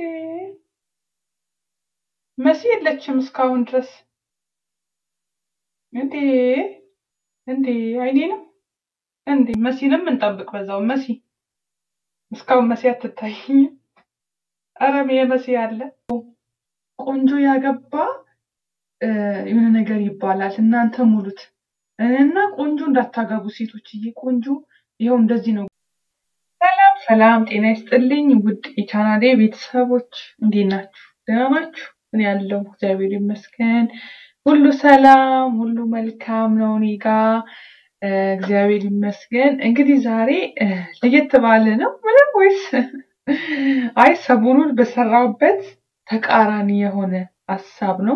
መሲ የለችም እስካሁን ድረስ እንዴ እንዴ አይኔ ነው እንዴ መሲንም እንጠብቅ በዛው መሲ እስካሁን መሲ አትታይኝ አረም የመሲ አለ ቆንጆ ያገባ የሆነ ነገር ይባላል እናንተ ሙሉት እና ቆንጆ እንዳታገቡ ሴቶችዬ ቆንጆ ይኸው እንደዚህ ነው ሰላም ሰላም ጤና ይስጥልኝ ውድ የቻናሌ ቤተሰቦች እንዴት ናችሁ ደህና ናችሁ እኔ ያለው እግዚአብሔር ይመስገን ሁሉ ሰላም ሁሉ መልካም ነው እኔ ጋ እግዚአብሔር ይመስገን እንግዲህ ዛሬ ለየት ባለ ነው ምንም ወይስ አይ ሰሞኑን በሰራውበት ተቃራኒ የሆነ ሀሳብ ነው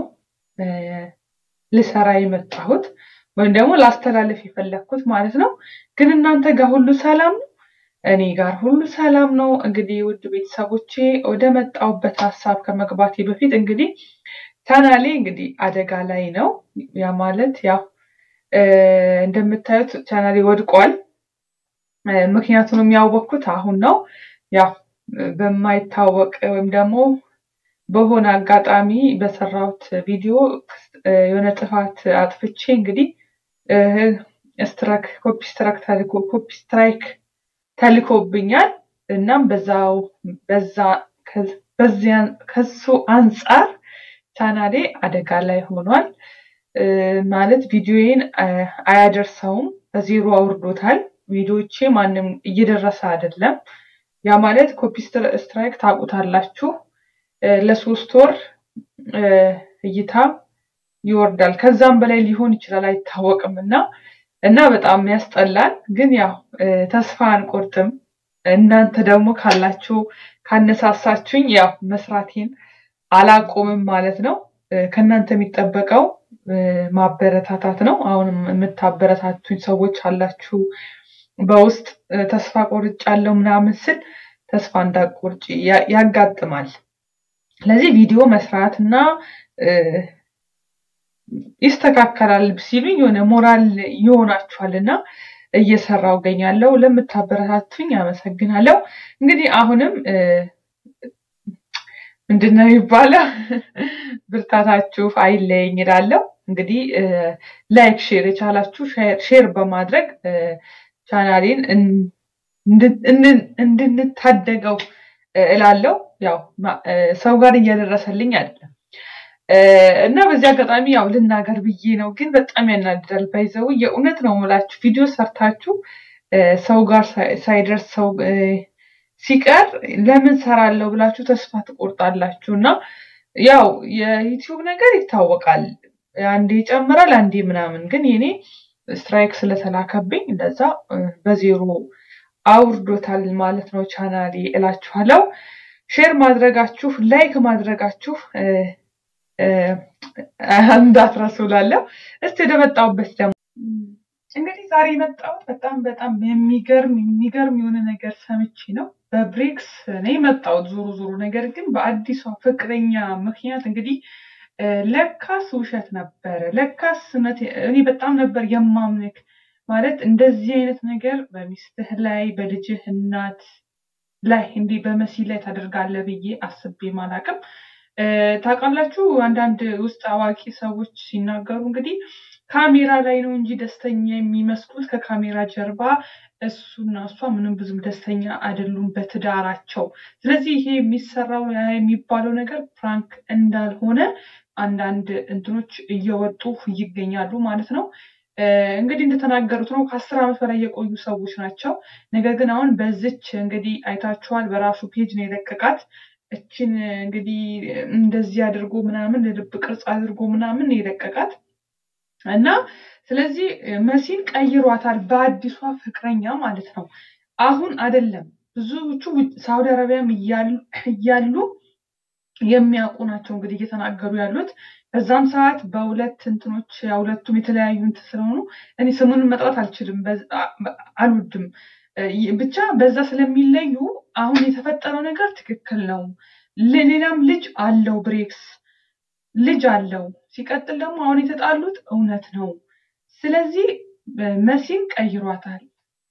ልሰራ የመጣሁት ወይም ደግሞ ላስተላለፍ የፈለግኩት ማለት ነው ግን እናንተ ጋር ሁሉ ሰላም ነው እኔ ጋር ሁሉ ሰላም ነው እንግዲህ ውድ ቤተሰቦቼ ወደ መጣሁበት ሀሳብ ከመግባቴ በፊት እንግዲህ ቻናሌ እንግዲህ አደጋ ላይ ነው ያ ማለት ያው እንደምታዩት ቻናሌ ወድቋል ምክንያቱን የሚያወቅኩት አሁን ነው ያው በማይታወቅ ወይም ደግሞ በሆነ አጋጣሚ በሰራሁት ቪዲዮ የሆነ ጥፋት አጥፍቼ እንግዲህ ስትራክ ኮፒ ስትራክ ተልኮ ኮፒ ስትራይክ ተልኮብኛል እናም በዛው በዛ በዚያን ከሱ አንጻር ቻናሌ አደጋ ላይ ሆኗል ማለት ቪዲዮዬን አያደርሰውም በዜሮ አውርዶታል ቪዲዮቼ ማንም እየደረሰ አይደለም ያ ማለት ኮፒ ስትራይክ ታውቁታላችሁ ለሶስት ወር እይታ ይወርዳል ከዛም በላይ ሊሆን ይችላል አይታወቅም እና እና በጣም ያስጠላል ግን ያው ተስፋ አንቆርጥም እናንተ ደግሞ ካላችሁ ካነሳሳችሁኝ ያው መስራቴን አላቆምም ማለት ነው ከእናንተ የሚጠበቀው ማበረታታት ነው አሁንም የምታበረታቱኝ ሰዎች አላችሁ በውስጥ ተስፋ ቆርጫለሁ ምናምን ስል ተስፋ እንዳቆርጭ ያጋጥማል ስለዚህ ቪዲዮ መስራት እና ይስተካከላል ሲሉኝ የሆነ ሞራል ይሆናችኋል እና እየሰራው ገኛለው ለምታበረታቱኝ አመሰግናለሁ እንግዲህ አሁንም ምንድነው የሚባለው ብርታታችሁ አይለየኝ ይላለው እንግዲህ ላይክ ሼር የቻላችሁ ሼር በማድረግ ቻናሌን እንድንታደገው እላለው ያው ሰው ጋር እያደረሰልኝ አይደለም እና በዚህ አጋጣሚ ያው ልናገር ብዬ ነው ግን በጣም ያናድዳል ባይዘው የእውነት ነው ምላችሁ ቪዲዮ ሰርታችሁ ሰው ጋር ሳይደርስ ሰው ሲቀር ለምን ሰራለሁ ብላችሁ ተስፋ ትቆርጣላችሁ እና ያው የዩቲዩብ ነገር ይታወቃል አንዴ ይጨምራል አንዴ ምናምን ግን የኔ ስትራይክ ስለተላከብኝ እንደዛ በዜሮ አውርዶታል ማለት ነው ቻናሌ እላችኋለው ሼር ማድረጋችሁ ላይክ ማድረጋችሁ እንዳትረሱ ላለው እስቲ ወደ መጣሁበት ደግሞ እንግዲህ ዛሬ የመጣሁት በጣም በጣም የሚገርም የሚገርም የሆነ ነገር ሰምቼ ነው በብሬክስ ነው የመጣሁት ዞሮ ዞሮ ነገር ግን በአዲሷ ፍቅረኛ ምክንያት እንግዲህ ለካስ ውሸት ነበረ ለካስ እኔ በጣም ነበር የማምንክ ማለት እንደዚህ አይነት ነገር በሚስትህ ላይ በልጅህ እናት ላይ እንዲህ በመሲ ላይ ታደርጋለህ ብዬ አስቤ ማላቅም ታውቃላችሁ አንዳንድ ውስጥ አዋቂ ሰዎች ሲናገሩ እንግዲህ ካሜራ ላይ ነው እንጂ ደስተኛ የሚመስሉት ከካሜራ ጀርባ እሱና እሷ ምንም ብዙም ደስተኛ አይደሉም በትዳራቸው ስለዚህ ይሄ የሚሰራው የሚባለው ነገር ፕራንክ እንዳልሆነ አንዳንድ እንትኖች እየወጡ ይገኛሉ ማለት ነው እንግዲህ እንደተናገሩት ነው ከአስር ዓመት በላይ የቆዩ ሰዎች ናቸው ነገር ግን አሁን በዝች እንግዲህ አይታችኋል በራሱ ፔጅ ነው የለቀቃት እችን እንግዲህ እንደዚህ አድርጎ ምናምን ልብ ቅርጽ አድርጎ ምናምን የለቀቃት እና ስለዚህ መሲን ቀይሯታል በአዲሷ ፍቅረኛ ማለት ነው አሁን አይደለም ብዙዎቹ ሳውዲ አረቢያም እያሉ የሚያውቁ ናቸው እንግዲህ እየተናገሩ ያሉት በዛም ሰዓት በሁለት እንትኖች ሁለቱም የተለያዩ እንት ስለሆኑ እኔ ስሙን መጥራት አልችልም አልወድም ብቻ በዛ ስለሚለዩ አሁን የተፈጠረው ነገር ትክክል ነው ሌላም ልጅ አለው ብሬክስ ልጅ አለው ሲቀጥል ደግሞ አሁን የተጣሉት እውነት ነው ስለዚህ መሲን ቀይሯታል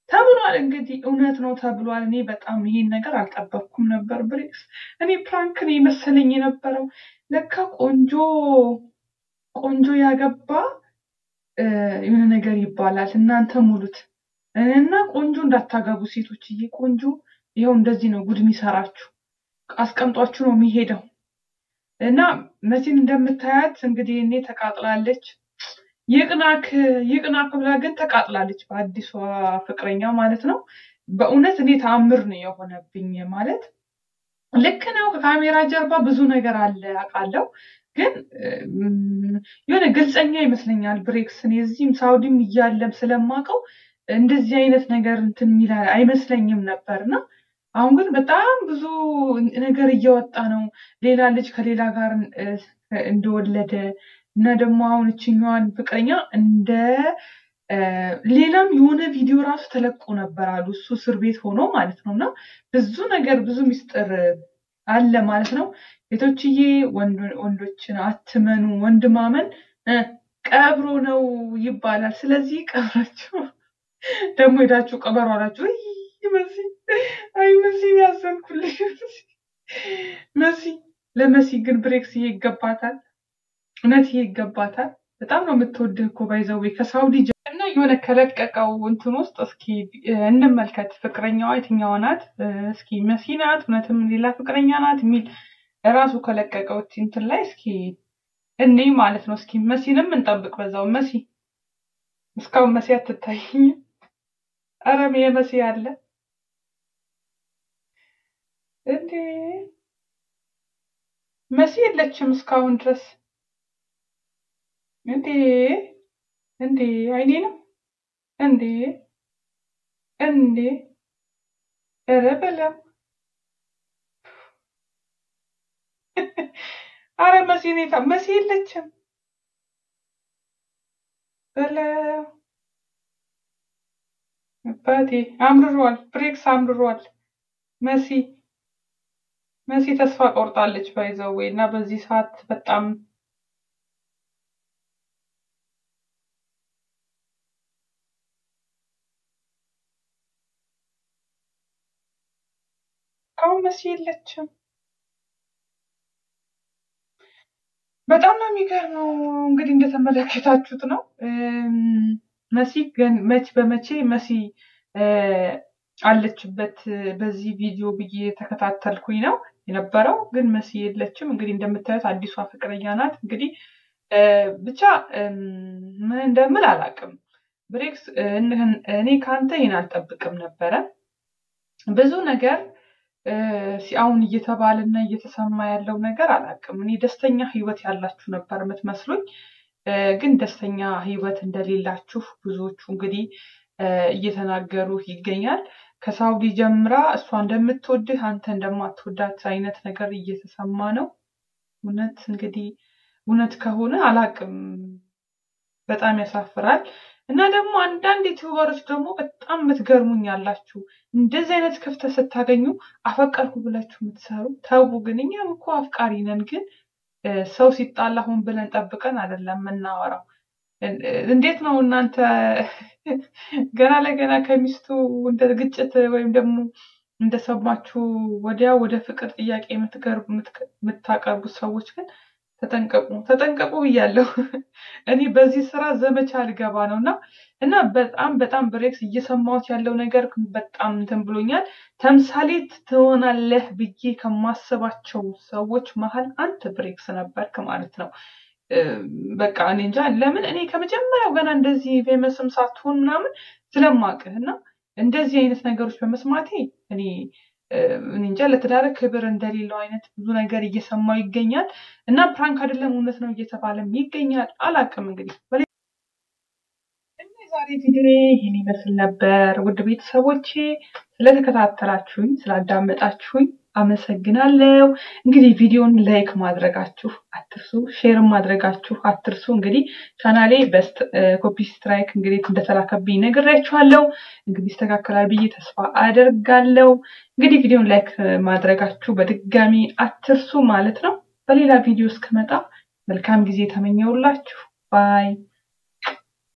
ተብሏል። እንግዲህ እውነት ነው ተብሏል። እኔ በጣም ይሄን ነገር አልጠበቅኩም ነበር። ብሬክስ እኔ ፕራንክ ነው የመሰለኝ የነበረው። ለካ ቆንጆ ቆንጆ ያገባ የሆነ ነገር ይባላል። እናንተ ሙሉት እና ቆንጆ እንዳታገቡ ሴቶችዬ። ቆንጆ ይኸው እንደዚህ ነው ጉድ የሚሰራችሁ። አስቀምጧችሁ ነው የሚሄደው። እና መሲን እንደምታያት እንግዲህ እኔ ተቃጥላለች። ይቅናክ ይቅናክ ብላ ግን ተቃጥላለች፣ በአዲሷ ፍቅረኛ ማለት ነው። በእውነት እኔ ተአምር ነው የሆነብኝ። ማለት ልክ ነው፣ ከካሜራ ጀርባ ብዙ ነገር አለ አውቃለሁ፣ ግን የሆነ ግልጸኛ ይመስለኛል ብሬክስ። እኔ እዚህም ሳውዲም እያለም ስለማውቀው እንደዚህ አይነት ነገር እንትን የሚል አይመስለኝም ነበርና አሁን ግን በጣም ብዙ ነገር እየወጣ ነው። ሌላ ልጅ ከሌላ ጋር እንደወለደ እና ደግሞ አሁን እችኛዋን ፍቅረኛ እንደ ሌላም የሆነ ቪዲዮ ራሱ ተለቆ ነበር አሉ እሱ እስር ቤት ሆኖ ማለት ነው። እና ብዙ ነገር ብዙ ሚስጥር አለ ማለት ነው። ሴቶችዬ ወንዶችን አትመኑ። ወንድ ማመን ቀብሮ ነው ይባላል። ስለዚህ ቀብራችሁ ደግሞ ሄዳችሁ ቀበሮ አላችሁ። መሲ አይ መሲ ያዘንኩልሽ መሲ። ለመሲ ግን ብሬክስ ይሄ ይገባታል፣ እውነት ይሄ ይገባታል። በጣም ነው የምትወድህ እኮ ባይዘዌ ከሳውዲ እና የሆነ ከለቀቀው እንትን ውስጥ እስኪ እንመልከት። ፍቅረኛዋ የትኛዋ ናት? እስኪ መሲ ናት እውነትም ሌላ ፍቅረኛ ናት የሚል ራሱ ከለቀቀው እንትን ላይ እስኪ እኔ ማለት ነው። እስኪ መሲንም እንጠብቅ በዛው። መሲ እስካሁን መሲ አትታይኝም። አረም የመሲ አለ እንዴ? መሲ የለችም እስካሁን ድረስ እንዴ? እንዴ አይኔ ነው እንዴ? እንዴ? ኧረ በለው አረ መሲ ኔታ መሲ የለችም በለው አባቴ አምርሯል። ብሬክስ አምርሯል። መሲ መሲ ተስፋ ቆርጣለች ባይዘዌ እና በዚህ ሰዓት በጣም አሁን መሲ የለችም። በጣም ነው የሚገርመው። እንግዲህ እንደተመለከታችሁት ነው መሲ መች በመቼ መሲ አለችበት በዚህ ቪዲዮ ብዬ ተከታተልኩኝ ነው የነበረው። ግን መሲ የለችም። እንግዲህ እንደምታዩት አዲሷ ፍቅረኛ ናት። እንግዲህ ብቻ ምን እንደምል አላውቅም። ብሬክስ እኔ ከአንተ ይህን አልጠብቅም ነበረ። ብዙ ነገር አሁን እየተባለና እየተሰማ ያለው ነገር አላውቅም። እኔ ደስተኛ ህይወት ያላችሁ ነበር የምትመስሉኝ ግን ደስተኛ ህይወት እንደሌላችሁ ብዙዎቹ እንግዲህ እየተናገሩ ይገኛል። ከሳውዲ ጀምራ እሷ እንደምትወድህ አንተ እንደማትወዳት አይነት ነገር እየተሰማ ነው። እውነት እንግዲህ እውነት ከሆነ አላቅም፣ በጣም ያሳፍራል። እና ደግሞ አንዳንድ ዩቲዩበሮች ደግሞ በጣም የምትገርሙኝ ያላችሁ እንደዚህ አይነት ክፍተት ስታገኙ አፈቀርኩ ብላችሁ የምትሰሩ ተው። ግን እኛም እኮ አፍቃሪ ነን ግን ሰው ሲጣላ ሆን ብለን ጠብቀን አይደለም የምናወራው። እንዴት ነው እናንተ ገና ለገና ከሚስቱ እንደ ግጭት ወይም ደግሞ እንደሰማችሁ ወዲያ ወደ ፍቅር ጥያቄ የምታቀርቡት ሰዎች ግን ተጠንቀቁ፣ ተጠንቀቁ ብያለሁ። እኔ በዚህ ስራ ዘመቻ ልገባ ነው እና እና በጣም በጣም ብሬክስ እየሰማሁት ያለው ነገር በጣም እንትን ብሎኛል። ተምሳሌት ትሆናለህ ብዬ ከማስባቸው ሰዎች መሀል አንተ ብሬክስ ነበርክ ማለት ነው። በቃ እኔ እንጃ ለምን እኔ ከመጀመሪያው ገና እንደዚህ ፌመስም ሳትሆን ምናምን ስለማቅህ እና እንደዚህ አይነት ነገሮች በመስማቴ እኔ እኔ እንጃ ለትዳር ክብር እንደሌለው አይነት ብዙ ነገር እየሰማው ይገኛል እና ፕራንክ አይደለም እውነት ነው እየተባለም ይገኛል። አላቅም እንግዲህ ዛሬ ቪዲዮ ይህን ይመስል ነበር። ውድ ቤተሰቦቼ ስለተከታተላችሁኝ ስላዳመጣችሁኝ አመሰግናለሁ። እንግዲህ ቪዲዮን ላይክ ማድረጋችሁ አትርሱ፣ ሼር ማድረጋችሁ አትርሱ። እንግዲህ ቻናሌ በስት ኮፒ ስትራይክ እንግዲህ እንደተላከብኝ ነግሬያችኋለሁ። እንግዲህ ይስተካከላል ብዬ ተስፋ አደርጋለሁ። እንግዲህ ቪዲዮን ላይክ ማድረጋችሁ በድጋሚ አትርሱ ማለት ነው። በሌላ ቪዲዮ እስከመጣ መልካም ጊዜ ተመኘውላችሁ። ባይ